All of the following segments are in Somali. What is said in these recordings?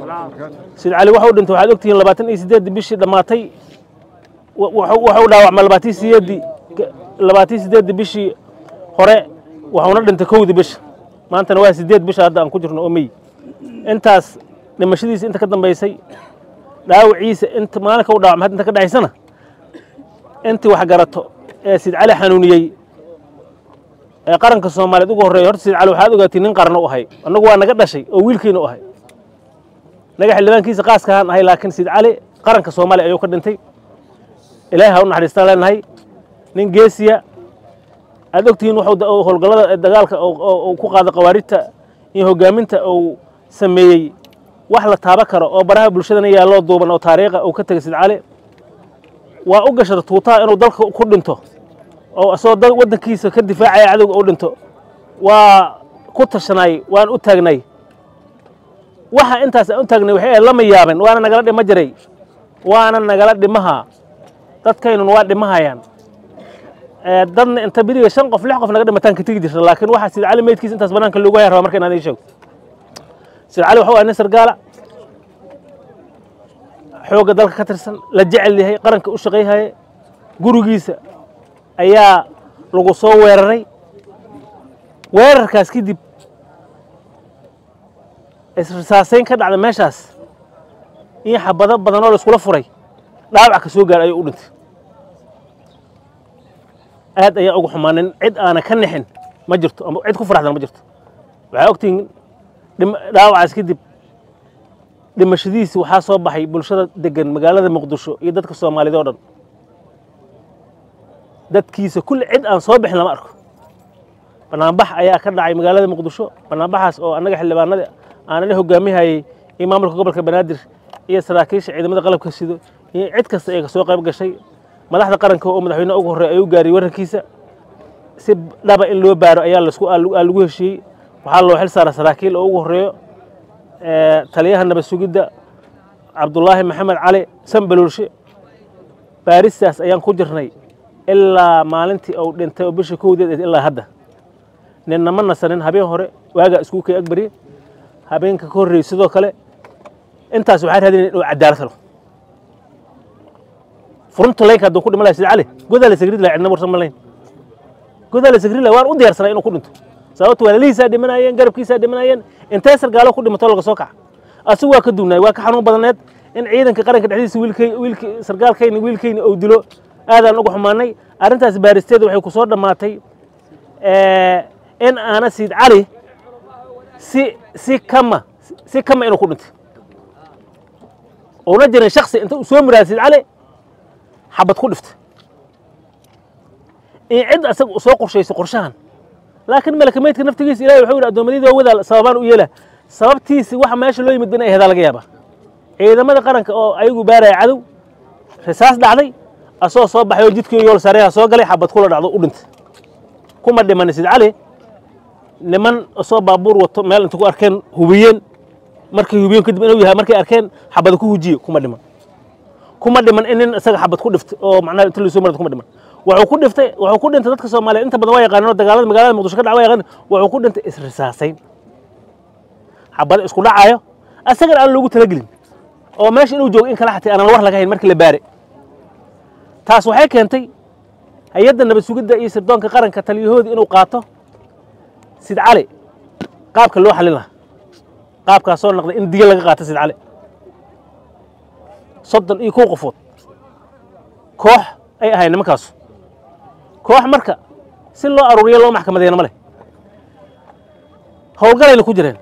sid cali waxau dhintay waxaad ogtihiin labaatan iyo sideeddii bishii dhammaatay waxau dhaawacma labaatan sideeddii labaatan sideeddii bishii hore waxuuna dhintay kowdii bisha maantana waa sideed bisha hadda aan ku jirno oo mey intaas dhimashadiisa inta ka dambaysay dhaawaciisa inta maalinka u dhaawacma hadda inta ka dhaxaysana intii wax garato ee sid cali xanuuniyey ee qaranka soomaaliyeed ugu horreeya horta sid cali waxaad ogaatay nin qaran u ahay annagu waa naga dhashay oo wiilkiina u ahay naga xildhibaankiisa qaaskahaan ahay laakiin sid cali qaranka soomaaliya ayuu ka dhintay ilaahay ha u naxariistaan leenahay nin geesiya aad ogtihiin wuxuu howlgallada dagaalka uu ku qaada khawaarijta iyo hoggaaminta uu sameeyey wax la taaba karo oo baraha bulshadana yaalloo duuban oo taariikha uu ka tegay sid cali waa u gashada tuutaha inuu dalka ku dhinto oo isagoo waddankiisa ka difaacaya cadowga u dhinto waa ku tashanay waan u taagnay waxa intaas aan u taagnay waxay ahayd lama yaaben waana nagala dhimo jiray waana nagala dhimaha dadkaynun waa dhimahayaan dadna inta beriga shan qof lix qof naga dhimataan ka tegi jirta laakiin waxaa sid cali meydkiisa intaas banaanka loogu haya rabaa marka inaan ii sheego sid cali waxuu ahay nin sargaala xoogga dalka ka tirsan la jecel yahay qaranka u shaqayhaye gurigiisa ayaa lagu soo weeraray weerarkaas kadib isrisaasayn ka dhacda meeshaas in xabado badan oo la iskula furay dhaawac ka soo gaaray ayuu u dhintay aad ayaan ugu xumaanin cid aana ka nixin ma jirto ama cid ku faraxdan ma jirto waxaa ogtihiin dhaawacaas kadib dhimashadiisi waxaa soo baxay bulshada degan magaalada muqdisho iyo dadka soomaaliyeed oo dhan dadkiisa kulli cid aan soo bixin lama arko banaanbax ayaa ka dhacay magaalada muqdisho banaanbaxaas oo annaga xildhibaanada aanala hogaamihayey iyo maamulka gobolka banaadir iyo saraakiisha ciidamada qalabka sido iyo cid kasta ee kasoo qayb gashay madaxda qaranka oo madaxweyne ugu horreey ayuu gaariyey warrankiisa si dhaba in loo baaro ayaa lagu heshiiyey waxaa loo xil saara saraakiil oo ugu horreeyo taliyaha nabad sugidda cabdulaahi maxamed cali sanbalolshe baaristaas ayaan ku jirnay ilaa maalintii uu dhintay oo bisha kowdeed ilaa hadda ninna ma nasanin habeen hore waagaa isku kay agbarye habeenka ka horreeyey sidoo kale intaas waxaa raadinaya inuu cadaalad helo furunta laynka hadduu ku dhima lahay sida cali godaa la sagrid lahay cidna warsan ma layn godaa la sagrid lahay waan u diyaarsanay inuu ku dhinto sababto walaalihiisaa dhimanayeen garabkiisaa dhimanayeen intee sargaalo ku dhimato laga soo kaca asigu waa ka duunaay waa ka xanuun badneed in ciidanka qaranka dhexdiisa wiilkay wiilki sargaalkayni wiilkayni uu dilo aadaan uga xumaanay arrintaas baaristeeda waxay ku soo dhammaatay in aana siid cali si si kama si kama inuu ku dhintay uuna jirin shaksi inta uu soo muraada siid cali xabad ku dhiftay in cid asaga u soo qorshayso qorshahan laakiin malaka meydka naftigiisa ilahay wuxuu yidhi addoommadii waa wadaal sababaan u yeela sababtiisi waxa meesha loo yimid inay aheedaa laga yaabaa ciidamada qaranka oo ayagu baaraya cadow risaas dhacday asoo soo baxay oo jidkii yool sareeha soo galay xabad kula dhacdo u dhintay kuma dhiman sid cali niman soo baabuur wato meel inta ku arkeen hubiyeen markay hubiyeen kadib inuu yahay markay arkeen xabada ku hujiye kuma dhiman kuma dhiman in nin isaga xabad ku dhiftay oo macnaha inta lasoo marada kuma dhiman wuxuu ku dhiftay wuxuu ku dhintay dadka soomaaliyeed inta badan waa yaqaaneen oo dagaalada magaalada muqdisho ka dhaca waa yaqaaneen wuxuu ku dhintay isrisaasayn xabada isku dhacayo asagana aan loogu talagelin oo meesha inuu joogo in kala xatay aanan war laga hayn markii la baare taas waxay keentay hay-adda nabad sugidda iyo sirdoonka qaranka taliyahoodii inuu qaato sid cali qaabka loo xalin lahaa qaabkaas soo noqday in diga laga qaato sid cali soddon iyo kow qofood koox ay ahayn nimankaasu koox marka si loo aruuriyo loo maxkamadeena ma leh howlgalayna ku jireen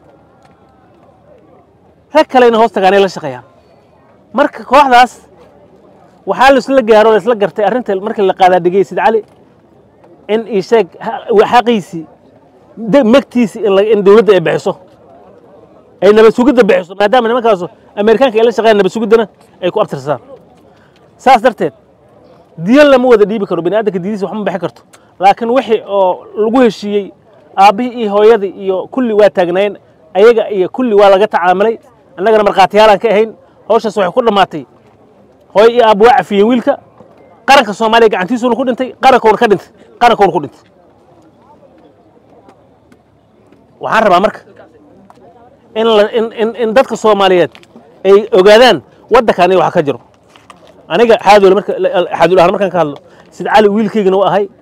rag kalena hoos tagaanay la shaqeeyaan marka kooxdaas waxaa laisla gaaro laisla gartay arrinta markii la qaadaa dhigay sid cali in isheeg xaqiisii megtiisii in dowladda ay bixiso ay nabad sugidda bixiso maadaama nimankaasu amerikaanka ay la shaqeeyaan nabad sugiddana ay ku abtirsaan saas darteed diyan lama wada dhiibi karo bani aadamka diidiisa wax ma bixin karto laakiin wixii oo lagu heshiiyey aabbihii iyo hooyadii iyo kulli waa taagnaayeen ayaga iyo kulli waa laga tacaamulay annagana markhaatiyaalaan ka ahayn hawshaas waxay ku dhammaatay hooyo iyo aabba waa cafiyeen wiilka qaranka soomaaliya gacantiisuuna ku dhintay qarankoona ka dhintay qarankoona ku dhintay waxaan rabaa marka in la in in in dadka soomaaliyeed ay ogaadaan waddankan iyo wax ka jiro aniga xaadoole marka xaadool ahaan markaan ka hadlo sida cali wiilkaygana waa ahay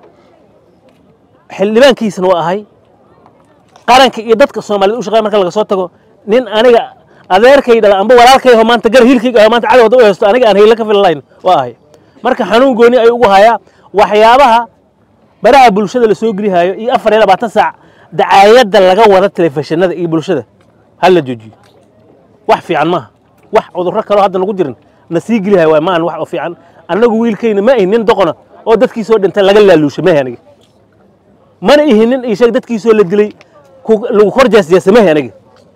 xildhibaankiisana waa ahay qaranka iyo dadka soomaaliyeed u shaqeeya marka laga soo tago nin aniga adeerkay dhala amba walaalkayho maanta gar hiilkayga aho maanta cadow hadda u haysto aniga aan hayla ka filan lahayn waa ahay marka xanuun gooni ayuu ugu hayaa waxyaabaha baraha bulshada la soo gelihaayo iyo afar iyo labaatan saac dacaayadda laga wada telefishinada iyo bulshada ha la joojiyo wax fiican maaha wax cudurro kaloo hadda nagu jirin na sii gelihayo waay maahan wax oo fiican annagu wiilkayna ma ahin nin doqona oo dadkiisoo dhintay laga laaluushay maahi aniga mana ihin nin ii sheeg dadkiisoo la dilay ku- lagu kor jeesjeesa maahi aniga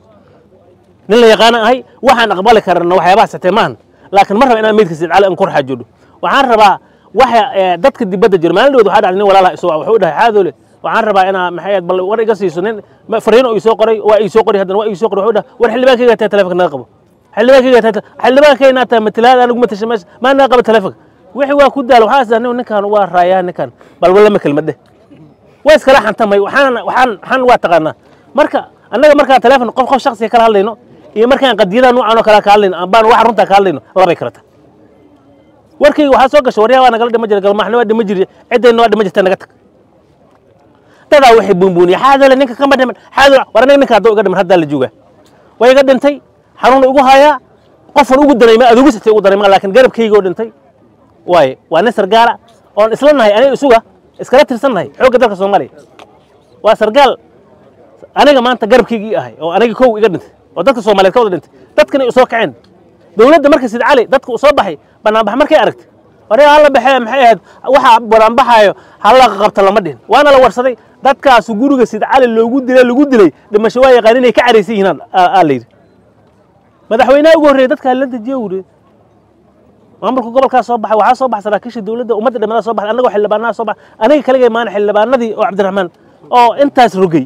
nin la yaqaana ahay waxaan aqbali karana waxyaabaha satee maahan laakiin ma raba inaan meydka sidcali aan kor xaajoodho waxaan rabaa waxa ee, dadka dibadda jira maalin dhawood waxaa dhacday nin walaalaha isoo wuxuu dhahay xaadoole waxaan rabaa inaa maxay ahayd bal war iga siiso nin ma- fariin oo ii soo qoray waa ii soo qoray haddana waa ii soo qoray wuxuu dhahay war xildhibaankayga taa telefonka naga qabo xildhibaankayga taa xildhibaankayna taa matalaad anigu matasha meesha maa naga qabo telefonka wixii waa ku daala waxaa isdaa ninkan waa raayaa ninkan bal walama kelmad dheh waa iskala xantamay waxaan waxaan waxaan waa taqaanaa marka annaga markaan teleefon qof qof shakhsiga kala hadlayno iyo markaan qadiyada noocan oo kale ka hadlayno ambaan wax runtaa ka hadlayno labay kala tahay warkayga waxaa soo gasha waryaha waa nagala dhima jira galmaxna waa dhima jiri ciddayna waa dhima jirta naga tag dadaa waxay buunbuuniya xaadole ninka kama dhiman xaadole war aniga ninka hadduu iga dhiman haddaa la joogaa way iga dhintay xanuun igu hayaa qofan ugu daray ma adugu sitay ugu daray ma laakiin garabkayga oo dhintay waaye waa nin sargaala oon isla nahay aniga isuga iskala tirsan nahay xoogga dalka soomaaliya waa sargaal aniga maanta garabkaygii ahay oo aniga kow iga dhintay oo dadka soomaaliyeed ka wada dhintay dadkana ay soo kaceen dowladda marka sid cali dadka uu soo baxay banaanbax markay aragtay waree hala baxee maxay ahayd waxa banaanbaxaayo hala qabta lama dhihin waana la warsaday dadkaasu guriga sid cali loogu dilay lagu dilay dhimasho waa yaqaan inay ka caraysan yihiin aa la yidhi madaxweynaha ugu horreeyay dadka la dejiyo wuri maamulka gobolkaa soo baxay waxaa soo baxay saraakiisha dowladda ummadda dhammaada soo baxay annagoo xildhibaanaha soo baxay aniga kaligay maana xildhibaanadii oo cabdiraxmaan oo intaas rogay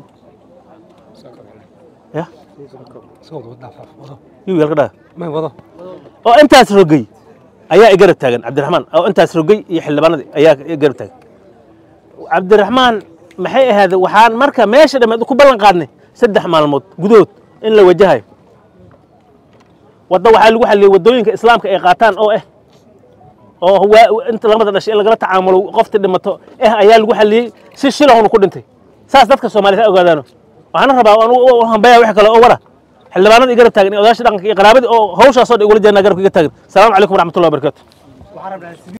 ya yuu yalka dhaga oo intaas rogay ayaa i garab taagan cabdiraxmaan oo intaas rogay iyo xildhibaanadii ayaa i garab taagan cabdiraxmaan maxay ahayd waxaan marka meesha dhammeed ku ballan qaadnay saddex maalmood gudahood in la wajahayo wadda waxaa lagu xalliyey waddooyinka islaamka ay qaataan oo eh oo waa inta lamada dhashay in lagala tacaamulo qofti dhimato eh ayaa lagu xalliyey si shilahunu ku dhintay saas dadka soomaaliyed ha ogaadaano waxaana rabaa aan u hambaya wax kale oo wara xildhibaanada i garab taagan iyo odaasha dhaqanka iyo qaraabadii oo hawshaasoo dhan igula jeednaa garabka iga taagan asalaamu calaykum waraxmatullahi wabarakatu